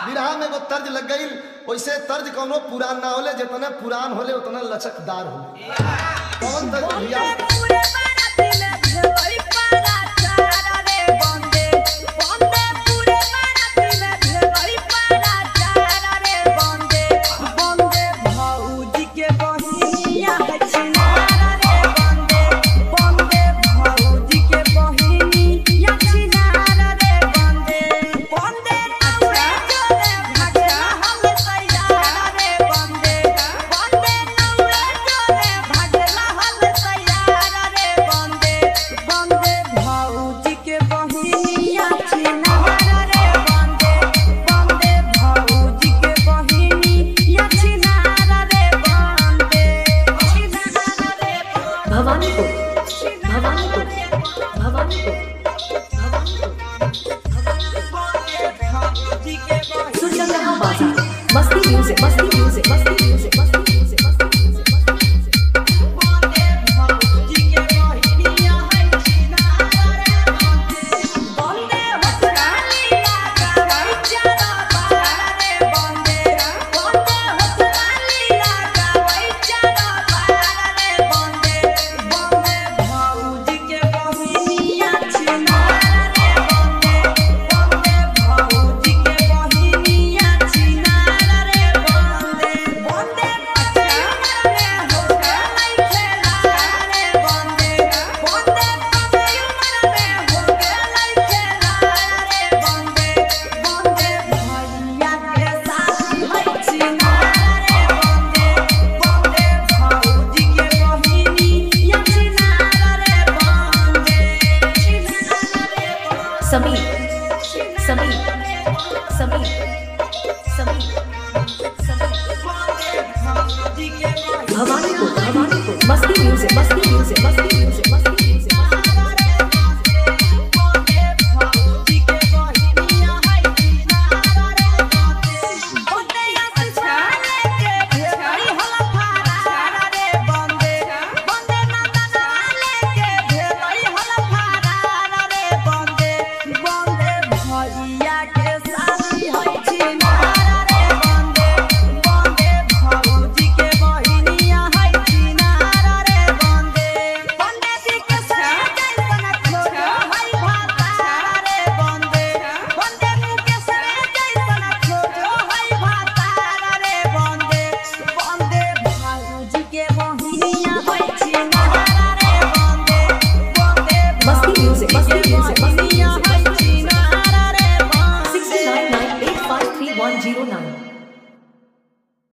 विरहा में एगो तर्ज लग गई वैसे तर्ज कौनो पुरान ना होले जितने पुरान होले उतना लचकदार होले कौन तर्ज भैया भवानीपुर भवानीपुर भवानीपुर सुरजंगा बाजार Masti music Masti music Masti music Masti music Masti music Masti music Sameer Sameer Sameer Sameer Bhawanipur Bhawanipur Masti music Masti music Masti music Masti music Masti music Masti music Masti music six nine nine eight five three one zero nine